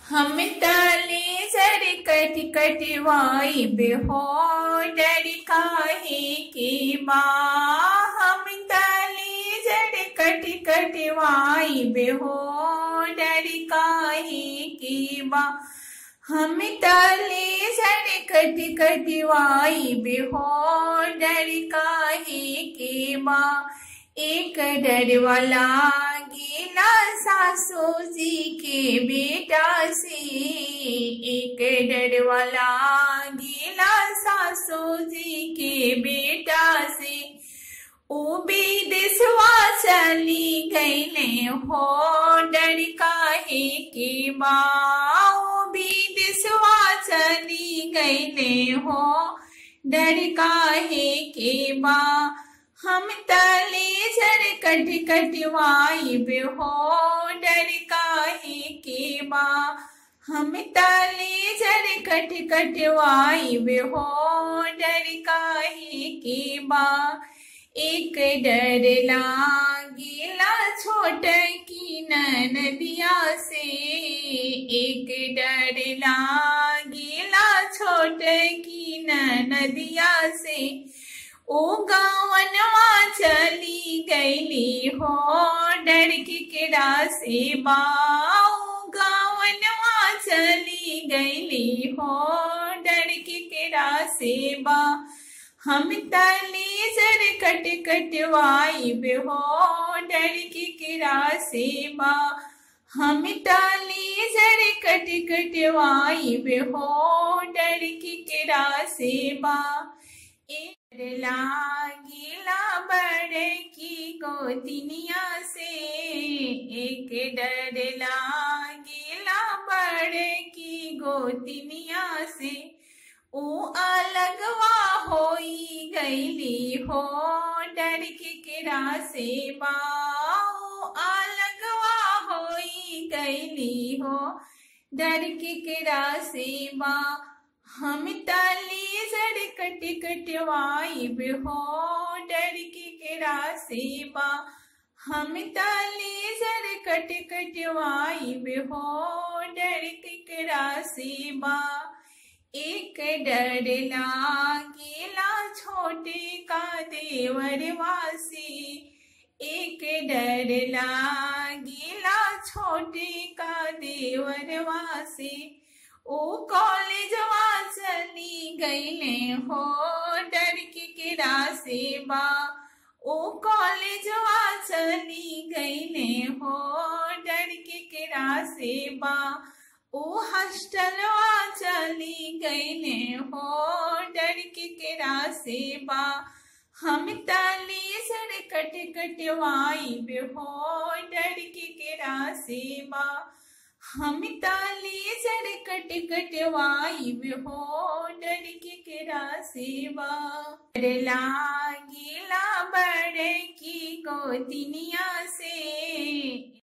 हम ताले सर कट कटवाई बेहो डर काहे के माँ हम ताले सर कट कटवाई बेहो डर काहे के माँ हम ताले सर कट कटवाई बेहो डर काहे के माँ एक डर वाला गीला सासू जी के बेटा से एक डर वाला गीला सासू जी के बेटा से ओ विदेशवा चली गईले हो डर काहे के माँ ओ विदेशवा चली गईले हो डर काहे के माँ हम तले सर कट कटवाई बेहो डर काहे के माँ हम तले सर कट कटवाई बेहो डर काहे के माँ एक डर लागेला छोट की नदिया से एक डर लागेला छोट की नदिया से ओ गावनवा चली गईली हो डर के केड़ा से बाओ गावनवा चली गईली हो डर के केड़ा से बा हम तले सर कट कटवाई बेहो डर के केड़ा से बा हम ताली सर कट कटवाई बेहो डर के केड़ा से बा लागिला बड़ की गोतिनिया से एक डर लागिला बड़ की गोतिनिया से ओ अलगवा होई गईली हो डर के किरा से बाओ अलगवा होई गईली हो डर के किरा से बा हम ताली सर कट कटवाई बेहो डर के केरा सेवा हम ताली सर कट कटवाई बेहो डर के केरा सेवा एक डर लागेला छोटे का देवर वासी एक डर लागेला छोटे का देवर वासी ओ कॉलेजवा चली गईले हो डर के केरा से बा ओ कॉलेजवा चली गईले हो डर के केरा से बा ओ हॉस्टलवा चली गईले हो डर के केरा से बा हम ताली सर कट कटवाई बेहो डर के केरा से बा हम ताली सर कट कटवाई हो डर के केरा सेवा लागेला बड़ की गोतिनिया से